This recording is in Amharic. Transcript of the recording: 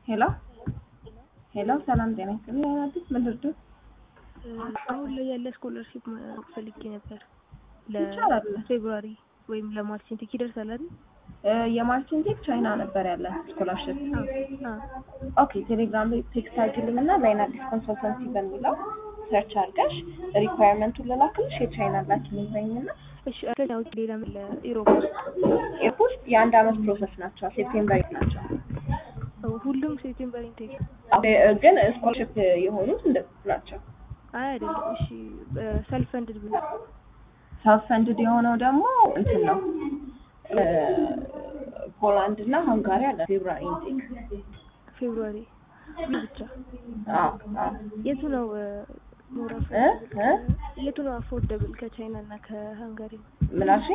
ሄሎ ሄሎ፣ ሰላም ጤና ይስጥልኝ። አዲስ ምን ልርዳዎት? አሁን ላይ ያለ ስኮለርሺፕ ፈልጌ ነበር ይቻላል። ለፌብሩዋሪ ወይም ለማርች ኢንቴክ ይደርሳል አይደል? የማርችን ቴክ ቻይና ነበር ያለ ስኮላርሽፕ። አዎ። ኦኬ ቴሌግራም ላይ ቴክስት አድርጊልኝ እና ላይን አዲስ ኮንሰልተንሲ በሚለው ሰርች አድርገሽ ሪኳየርመንቱን ልላክልሽ። የቻይና ላኪልኝ በይኝና እሺ ከዛ ውጭ ሌላ ምን ለኢሮፕ ኤርፖርት የአንድ አመት ፕሮሰስ ናቸው። ሴፕቴምበር ናቸው። ሁሉም ሴፕቴምበር ኢንቴክ ግን ስኮላርሽፕ የሆኑት እንደዚህ ናቸው። አይ አይደለም። እሺ ሰልፍ ፈንድድ ብሎ ሰልፍ ፈንድድ የሆነው ደግሞ እንትን ነው ፖላንድ እና ሃንጋሪ አለ ፌብሩዋሪ ኢንቴክ ፌብሩዋሪ ብቻ አዎ አዎ የቱ ነው ሞር እ እ የቱ ነው አፎርደብል ከቻይና እና ከሃንጋሪ? ምን አልሽኝ?